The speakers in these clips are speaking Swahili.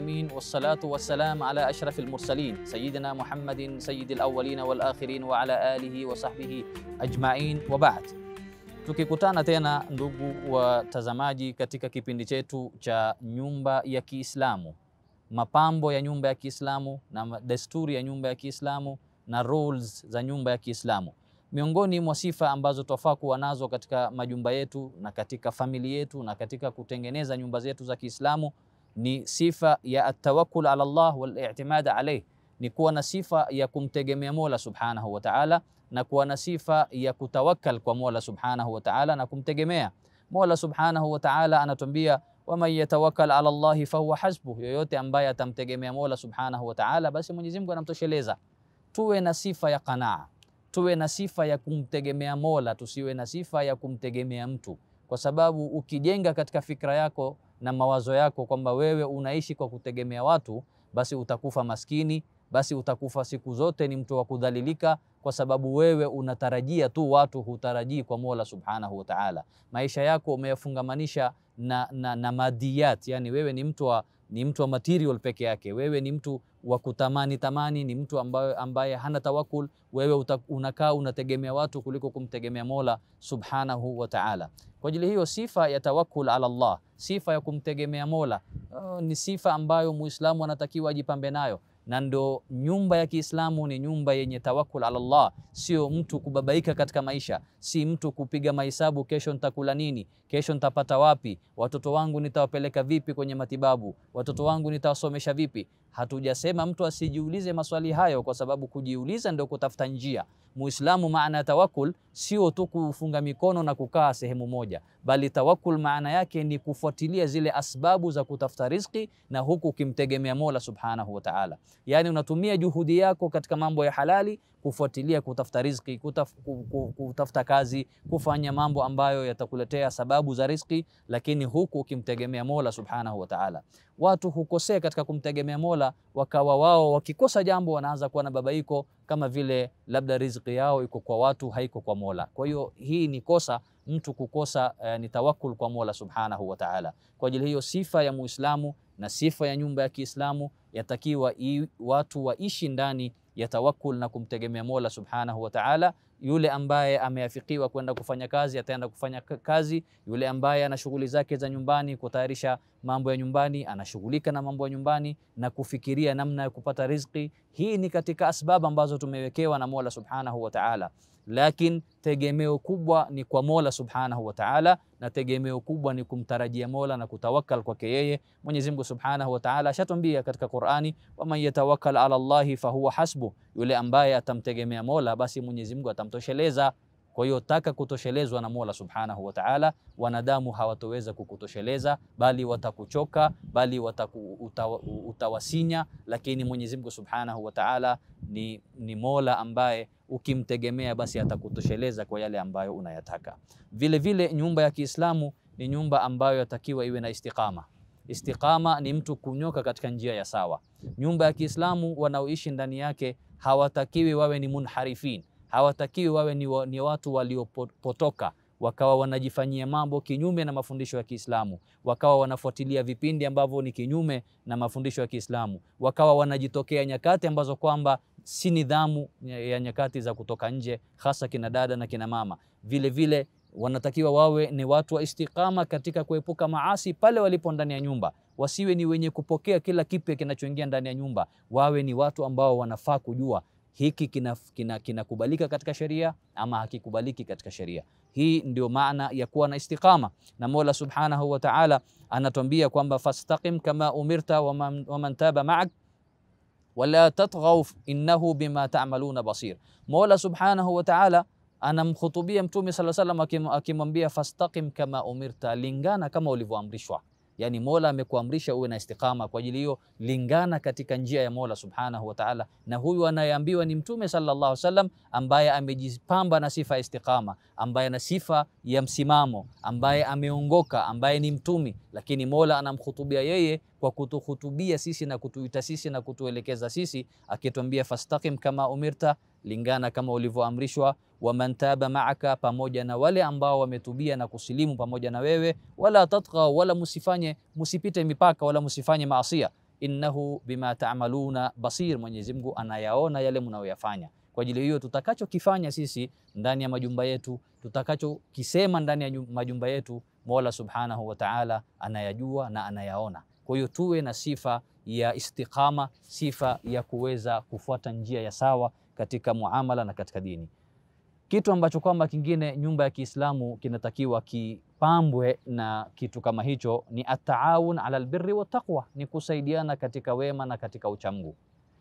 العالمين والصلاة والسلام على أشرف المرسلين سيدنا محمد سيد الأولين والآخرين وعلى آله وصحبه أجمعين وبعد Tukikutana tena ndugu watazamaji, katika kipindi chetu cha nyumba ya Kiislamu, mapambo ya nyumba ya Kiislamu na desturi ya nyumba ya Kiislamu na rules za nyumba ya Kiislamu. Miongoni mwa sifa ambazo twafaa kuwa nazo katika majumba yetu na katika famili yetu na katika kutengeneza nyumba zetu za Kiislamu ni sifa ya atawakkul ala Allah wal i'timad alayh, ni kuwa na sifa ya kumtegemea Mola Subhanahu wa Ta'ala na kuwa na sifa ya kutawakkal kwa Mola Subhanahu wa Ta'ala na kumtegemea Mola Subhanahu wa Ta'ala. Anatuambia, waman yatawakkal ala Allahi fahuwa hasbuh, yoyote ambaye atamtegemea Mola Subhanahu wa Ta'ala, basi Mwenyezi Mungu anamtosheleza. Tuwe na sifa ya qanaa, tuwe na sifa ya kumtegemea Mola, tusiwe na sifa ya kumtegemea mtu, kwa sababu ukijenga katika fikra yako na mawazo yako kwamba wewe unaishi kwa kutegemea watu, basi utakufa maskini, basi utakufa siku zote ni mtu wa kudhalilika, kwa sababu wewe unatarajia tu watu, hutarajii kwa Mola Subhanahu wa Ta'ala. Maisha yako umeyafungamanisha na, na, na madiyat, yani wewe ni mtu wa ni mtu wa material peke yake. Wewe ni mtu wa kutamani tamani, ni mtu ambaye, ambaye hana tawakul. Wewe unakaa unategemea watu kuliko kumtegemea Mola Subhanahu wa Ta'ala. Kwa ajili hiyo sifa ya tawakkul ala Allah, sifa ya kumtegemea Mola oh, ni sifa ambayo Muislamu anatakiwa ajipambe nayo na ndo nyumba ya Kiislamu ni nyumba yenye tawakkul ala Allah, sio mtu kubabaika katika maisha, si mtu kupiga mahesabu, kesho nitakula nini, kesho nitapata wapi, watoto wangu nitawapeleka vipi kwenye matibabu, watoto wangu nitawasomesha vipi. Hatujasema mtu asijiulize maswali hayo, kwa sababu kujiuliza ndio kutafuta njia. Muislamu, maana ya tawakkul sio tu kufunga mikono na kukaa sehemu moja, bali tawakkul maana yake ni kufuatilia zile asbabu za kutafuta riziki, na huku ukimtegemea Mola Subhanahu wa Ta'ala. Yani unatumia juhudi yako katika mambo ya halali kufuatilia kutafuta riziki, kutaf, kutafuta kazi, kufanya mambo ambayo yatakuletea sababu za riziki, lakini huku ukimtegemea Mola Subhanahu wa Ta'ala. Watu hukosea katika kumtegemea Mola, wakawa wao wakikosa jambo wanaanza kuwa na babaiko, kama vile labda riziki yao iko kwa watu, haiko kwa Mola. Kwa hiyo hii ni kosa mtu kukosa eh, ni tawakkul kwa Mola Subhanahu wa Ta'ala. Kwa ajili hiyo sifa ya Muislamu na sifa ya nyumba ya Kiislamu yatakiwa watu waishi ndani ya tawakkul na kumtegemea Mola Subhanahu wa Ta'ala. Yule ambaye ameafikiwa kwenda kufanya kazi ataenda kufanya kazi. Yule ambaye ana shughuli zake za nyumbani, kutayarisha mambo ya nyumbani, anashughulika na mambo ya nyumbani na kufikiria namna ya kupata riziki. Hii ni katika asbabu ambazo tumewekewa na Mola Subhanahu wa Ta'ala, lakini tegemeo kubwa ni kwa Mola Subhanahu wa Ta'ala, na tegemeo kubwa ni kumtarajia Mola na kutawakkal kwake yeye. Mwenyezi Mungu Subhanahu wa Ta'ala ashatwambia katika Qur'ani, waman yatawakkal ala Allahi fahuwa hasbu, yule ambaye atamtegemea Mola basi Mwenyezi Mungu atamtosheleza. Kwa hiyo taka kutoshelezwa na Mola Subhanahu wa Ta'ala. Wanadamu hawatoweza kukutosheleza, bali watakuchoka, bali wataku, utawa, utawasinya, lakini Mwenyezi Mungu Subhanahu wa Ta'ala ni, ni Mola ambaye ukimtegemea basi atakutosheleza kwa yale ambayo unayataka. Vile vile nyumba ya Kiislamu ni nyumba ambayo yatakiwa iwe na istiqama. Istiqama ni mtu kunyoka katika njia ya sawa. Nyumba ya Kiislamu wanaoishi ndani yake hawatakiwi wawe ni munharifin, hawatakiwi wawe ni, wa, ni watu waliopotoka wakawa wanajifanyia mambo kinyume na mafundisho ya Kiislamu, wakawa wanafuatilia vipindi ambavyo ni kinyume na mafundisho ya Kiislamu, wakawa wanajitokea nyakati ambazo kwamba si nidhamu ya nyakati za kutoka nje, hasa kina dada na kina mama. Vile vile wanatakiwa wawe ni watu wa istiqama katika kuepuka maasi pale walipo ndani ya nyumba, wasiwe ni wenye kupokea kila kipya kinachoingia ndani ya nyumba, wawe ni watu ambao wanafaa kujua hiki kinakubalika kina, kina katika sheria ama hakikubaliki katika sheria. Hii ndio maana ya kuwa na istiqama, na Mola Subhanahu wa Ta'ala anatuambia kwamba fastaqim kama umirta waman, waman taba ma'ak wala tatghaw innahu bima ta'maluna basir. Mola Subhanahu wa Ta'ala anamkhutubia Mtume sallallahu alayhi wasallam akimwambia fastaqim kama umirta, lingana kama ulivyoamrishwa. Yani Mola amekuamrisha uwe na istiqama. Kwa ajili hiyo lingana katika njia ya Mola Subhanahu wa Ta'ala, na huyu anayeambiwa ni Mtume sallallahu alaihi wasallam ambaye amejipamba na sifa ya istiqama, ambaye na sifa ya msimamo, ambaye ameongoka, ambaye ni mtumi, lakini Mola anamkhutubia yeye kwa kutuhutubia sisi na kutuita sisi na kutuelekeza sisi, akituambia fastaqim kama umirta, lingana kama ulivyoamrishwa waman taba maaka, pamoja na wale ambao wametubia na kusilimu pamoja na wewe, wala tatghaw, wala musifanye musipite mipaka, wala musifanye maasia. innahu bima ta'maluna basir, Mwenyezi Mungu anayaona yale mnayoyafanya. Kwa ajili hiyo tutakachokifanya sisi ndani ya majumba yetu, tutakachokisema ndani ya majumba yetu, Mola Subhanahu wa Ta'ala anayajua na anayaona. Kwa hiyo tuwe na sifa ya istiqama, sifa ya kuweza kufuata njia ya sawa katika muamala na katika dini. Kitu ambacho kwamba kingine nyumba ya Kiislamu kinatakiwa kipambwe na kitu kama hicho ni ataawun ala albirri wa taqwa, ni kusaidiana katika wema na katika uchamgu.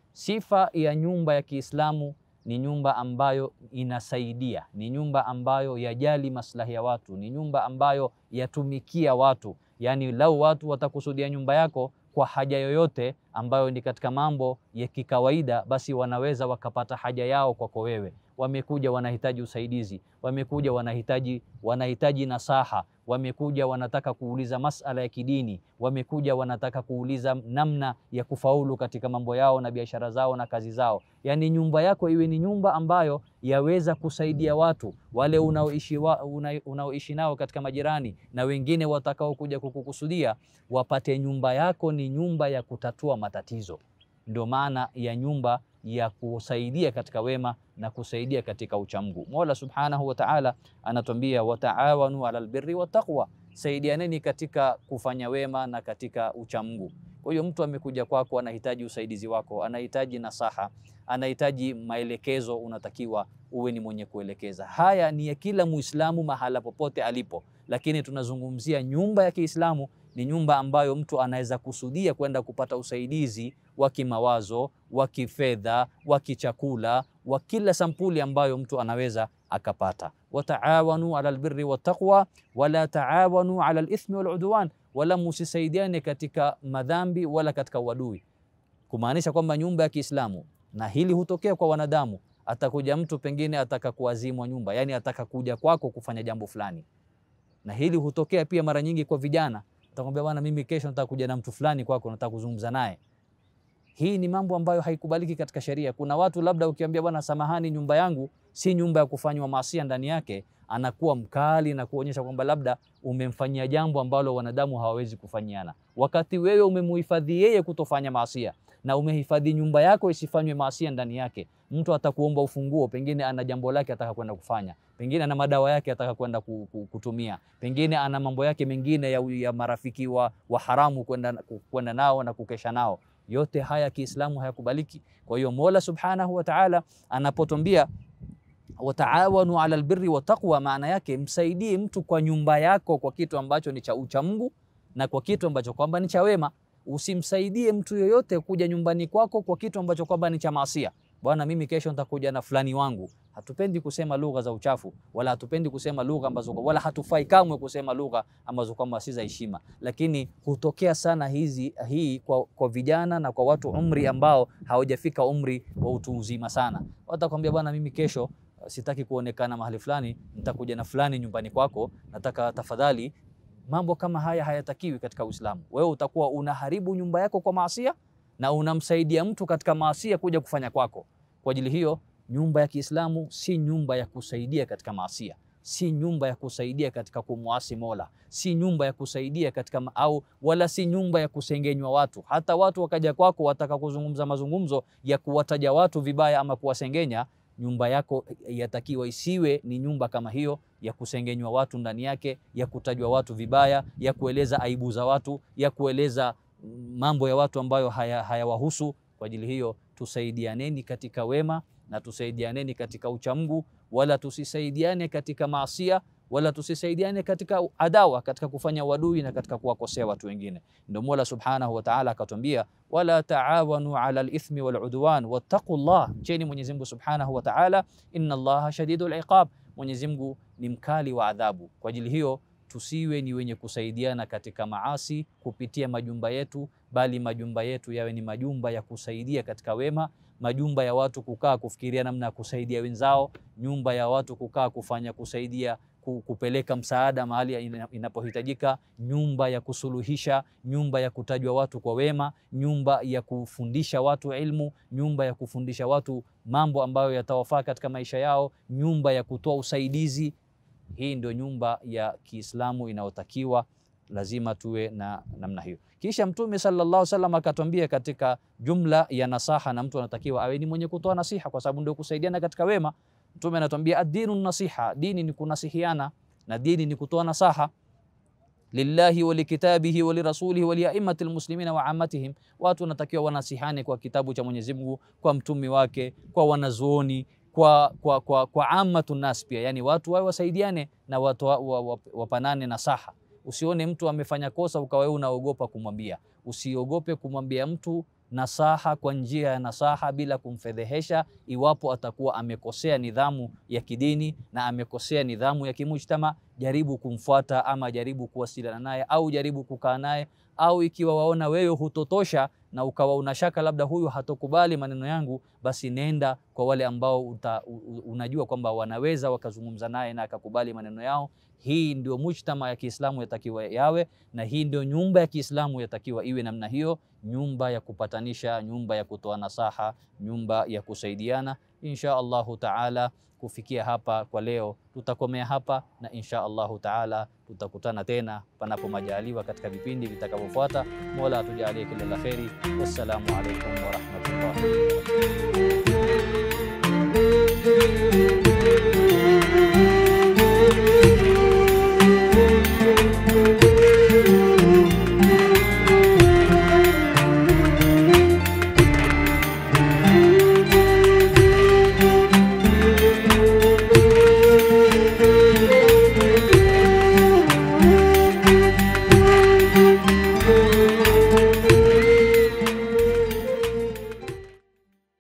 Sifa ya nyumba ya Kiislamu ni nyumba ambayo inasaidia, ni nyumba ambayo yajali maslahi ya watu, ni nyumba ambayo yatumikia watu. Yaani, lau watu watakusudia nyumba yako kwa haja yoyote ambayo ni katika mambo ya kikawaida, basi wanaweza wakapata haja yao kwako wewe. Wamekuja wanahitaji usaidizi, wamekuja wanahitaji wanahitaji nasaha, wamekuja wanataka kuuliza masala ya kidini, wamekuja wanataka kuuliza namna ya kufaulu katika mambo yao na biashara zao na kazi zao. Yaani nyumba yako iwe ni nyumba ambayo yaweza kusaidia watu wale unaoishi wa, una, unaoishi nao katika majirani na wengine watakao kuja kukukusudia, wapate nyumba yako ni nyumba ya kutatua matatizo. Ndio maana ya nyumba ya kusaidia katika wema na kusaidia katika uchamgu. Mola Subhanahu wa Ta'ala anatuambia wataawanu ala albirri wattaqwa, saidianeni katika kufanya wema na katika uchamgu. Kwa hiyo mtu amekuja kwako, anahitaji usaidizi wako, anahitaji nasaha, anahitaji maelekezo, unatakiwa uwe ni mwenye kuelekeza. Haya ni ya kila Muislamu mahala popote alipo, lakini tunazungumzia nyumba ya Kiislamu ni nyumba ambayo mtu anaweza kusudia kwenda kupata usaidizi wa kimawazo, wa kifedha, wa kichakula, wa kila sampuli ambayo mtu anaweza akapata. Wataawanu ala albirri wattaqwa wala taawanu ala alithmi waludwan, wala musisaidiane katika madhambi wala katika uadui, kumaanisha kwamba nyumba ya Kiislamu, na hili hutokea kwa wanadamu. Atakuja mtu pengine ataka kuazimwa nyumba, yani ataka kuja kwako kufanya jambo fulani, na hili hutokea pia mara nyingi kwa vijana Atakwambia bwana, mimi kesho nataka kuja na mtu fulani kwako, nataka kuzungumza naye. Hii ni mambo ambayo haikubaliki katika sheria. Kuna watu labda ukiambia bwana, samahani, nyumba yangu si nyumba ya kufanywa maasia ndani yake, anakuwa mkali na kuonyesha kwamba labda umemfanyia jambo ambalo wanadamu hawawezi kufanyiana, wakati wewe umemuhifadhi yeye kutofanya maasia na umehifadhi nyumba yako isifanywe maasia ndani yake. Mtu atakuomba ufunguo, pengine ana jambo lake ataka kwenda kufanya, pengine ana madawa yake ataka kwenda kutumia, pengine ana mambo yake mengine ya, ya marafiki wa, wa haramu kwenda kwenda nao na kukesha nao. Yote haya Kiislamu hayakubaliki. Kwa hiyo Mola Subhanahu wa Ta'ala anapotuambia wataawanu ala albirri wattaqwa, maana yake msaidie mtu kwa nyumba yako kwa kitu ambacho ni cha ucha Mungu na kwa kitu ambacho kwamba ni cha wema. Usimsaidie mtu yoyote kuja nyumbani kwako kwa kitu ambacho kwamba ni cha maasia. Bwana, mimi kesho nitakuja na fulani wangu. Hatupendi kusema lugha za uchafu, wala hatupendi kusema lugha ambazo, wala hatufai kamwe kusema lugha ambazo kwamba si za heshima, lakini hutokea sana hizi hii kwa, kwa vijana na kwa watu umri ambao hawajafika umri wa utu uzima sana. Watakwambia bwana, mimi kesho sitaki kuonekana mahali fulani, nitakuja na fulani nyumbani kwako, nataka tafadhali Mambo kama haya hayatakiwi katika Uislamu. Wewe utakuwa unaharibu nyumba yako kwa maasia na unamsaidia mtu katika maasia kuja kufanya kwako. Kwa ajili hiyo, nyumba ya Kiislamu si nyumba ya kusaidia katika maasia, si nyumba ya kusaidia katika kumwasi Mola, si nyumba ya kusaidia katika au wala si nyumba ya kusengenywa watu. Hata watu wakaja kwako wataka kuzungumza mazungumzo ya kuwataja watu vibaya ama kuwasengenya nyumba yako yatakiwa isiwe ni nyumba kama hiyo ya kusengenywa watu ndani yake, ya kutajwa watu vibaya, ya kueleza aibu za watu, ya kueleza mambo ya watu ambayo hayawahusu. Haya kwa ajili hiyo, tusaidianeni katika wema na tusaidianeni katika uchamungu, wala tusisaidiane katika maasia, wala tusisaidiane katika adawa, katika kufanya uadui na katika kuwakosea watu wengine. Ndio Mola Subhanahu wa Ta'ala akatwambia, wala taawanu ala alithmi waludwan wattaqullah, mcheni Mwenyezi Mungu Subhanahu wa Ta'ala, inna Allaha shadidul iqab, Mwenyezi Mungu ni mkali wa adhabu. Kwa ajili hiyo tusiwe ni wenye kusaidiana katika maasi kupitia majumba yetu, bali majumba yetu yawe ni majumba ya kusaidia katika wema, majumba ya watu kukaa kufikiria namna ya kusaidia wenzao, nyumba ya watu kukaa kufanya kusaidia kupeleka msaada mahali inapohitajika, nyumba ya kusuluhisha, nyumba ya kutajwa watu kwa wema, nyumba ya kufundisha watu ilmu, nyumba ya kufundisha watu mambo ambayo yatawafaa katika maisha yao, nyumba ya kutoa usaidizi. Hii ndio nyumba ya Kiislamu inayotakiwa lazima tuwe na namna hiyo. Kisha Mtume sallallahu alaihi wasallam akatwambia katika jumla ya nasaha, na mtu anatakiwa awe ni mwenye kutoa nasiha, kwa sababu ndio kusaidiana katika wema. Mtume anatuambia ad-dinu nasiha, dini ni kunasihiana na dini ni kutoa nasaha lillahi wa likitabihi wa lirasulihi wa liaimati lmuslimina wa amatihim. Watu wanatakiwa wanasihane kwa kitabu cha Mwenyezi Mungu, kwa mtumi wake, kwa wanazuoni, kwa, kwa, kwa, kwa amatu nas pia, yani watu wawe wasaidiane na watu wa, wa, wa, wapanane nasaha. Usione mtu amefanya kosa ukawa wewe unaogopa kumwambia. Usiogope kumwambia mtu nasaha kwa njia ya nasaha bila kumfedhehesha, iwapo atakuwa amekosea nidhamu ya kidini na amekosea nidhamu ya kimujtama, jaribu kumfuata ama jaribu kuwasiliana naye au jaribu kukaa naye, au ikiwa waona wewe hutotosha na ukawa unashaka labda huyu hatokubali maneno yangu, basi nenda kwa wale ambao uta, unajua kwamba wanaweza wakazungumza naye na akakubali maneno yao. Hii ndio mujtama ya Kiislamu yatakiwa yawe, na hii ndio nyumba ya Kiislamu yatakiwa iwe namna hiyo, nyumba ya kupatanisha, nyumba ya kutoa nasaha, nyumba ya kusaidiana. Insha Allahu taala, kufikia hapa kwa leo tutakomea hapa, na insha Allahu taala tutakutana tena panapo majaliwa katika vipindi vitakavyofuata. Mola atujalie kila la kheri. Wassalamu alaikum warahmatullahi